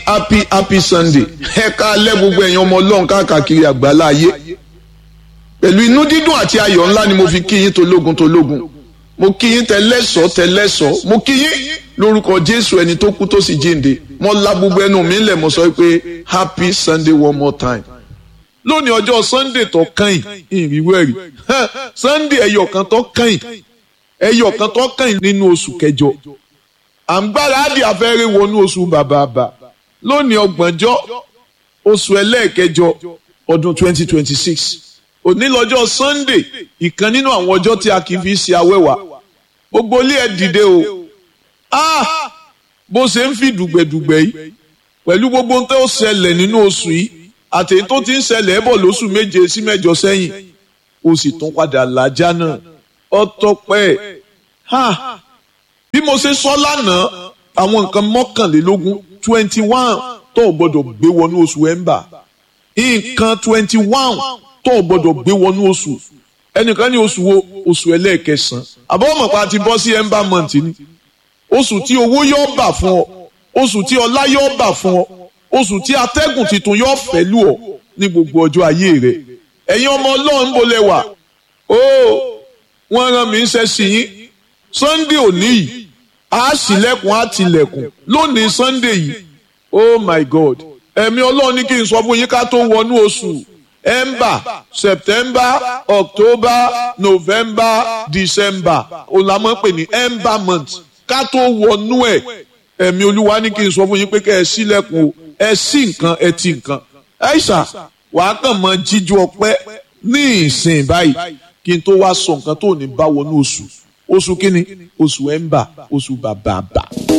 happy happy sunday ẹ káalẹ́ gbogbo ẹ̀yin ọmọ ọlọ́run káàkiri àgbálá ayé pẹ̀lú inú dídùn àti ayọ̀ ńlá ni mo fi kí yín tológun tológun mo kí yín tẹlẹ́sọ̀ tẹlẹ́sọ̀ mo kí yín lórúkọ jésù ẹni tó kú tó sì jíǹde mo la gbogbo ẹnu mi lẹ̀ mo sọ pé happy sunday one more time lónìí ọjọ́ sunday tó kàn ìrìwé rí sunday ẹyọ kan tó kàn ẹyọ kan tó kàn nínú oṣù kẹjọ à ń gbáradì afẹ́rẹ́ wọnú oṣù bàbàbà lónìí ọgbọ̀njọ́ oṣù ẹlẹ́ẹ̀kẹjọ ọdún twenty twenty six òní lọ́jọ́ sunday ìkan nínú àwọn ọjọ́ tí a kì í fi ṣe awẹ́wà gbogbo ilé ẹ̀ dìde o ah bó ṣe ń fi dùgbẹ̀dùgbẹ̀ yìí pẹ̀lú gbogbo ohun tó ṣẹlẹ̀ nínú oṣù yìí àtẹ̀yìn tó ti ń ṣẹlẹ̀ bọ̀ lóṣù méje sí mẹ́jọ sẹ́yìn o sì tún padà làjá náà ọtọpẹ́ ha bí mo ṣe sọ lánàá àwọn nǹkan mọ́kànlélógún twenty one tó o gbọ́dọ̀ gbé wọnú oṣù ẹ̀ńbà nǹkan twenty one tó o gbọ́dọ̀ gbé wọnú oṣù ẹnìkan ní oṣù wo oṣù ẹlẹ́ẹ̀kẹsàn-án àbọ̀wọ̀mọ̀ pa ti bọ́ sí ẹ̀ńbà month ni oṣù tí owó yóò bà fún ọ oṣù tí ọlá yóò bà fún ọ oṣù tí atẹ́gùn tuntun yóò fẹ́ lù ọ ní gbogbo ọjọ́ ayé rẹ ẹ̀yin ọmọ ọlọ́run bó lẹ wà ó wọ́n rán mi ń ṣe sí yín sunday òní yìí a ṣílẹ̀kùn á tilẹ̀kùn lónìí sunday yìí oh my god ẹ̀mí ọlọ́run ní kí n sọ fún yín ká tó wọnú oṣù ember september october november december òlàmọ́ pè ní ember month ká tó wọnú ẹ̀ ẹ̀mí olúwa ní kí n sọ fún yín pé kẹ́ ẹ ṣílẹ̀kùn o ẹ sí nǹkan ẹ ti nǹkan ẹ̀ṣà wàá kàn mọ jíjú ọpẹ́ ní ìsìn báyìí kí n tó wá sọ nǹkan tó ní bá wọnú oṣù oṣù kínní oṣù ẹ̀ńbà oṣù bàbàbà.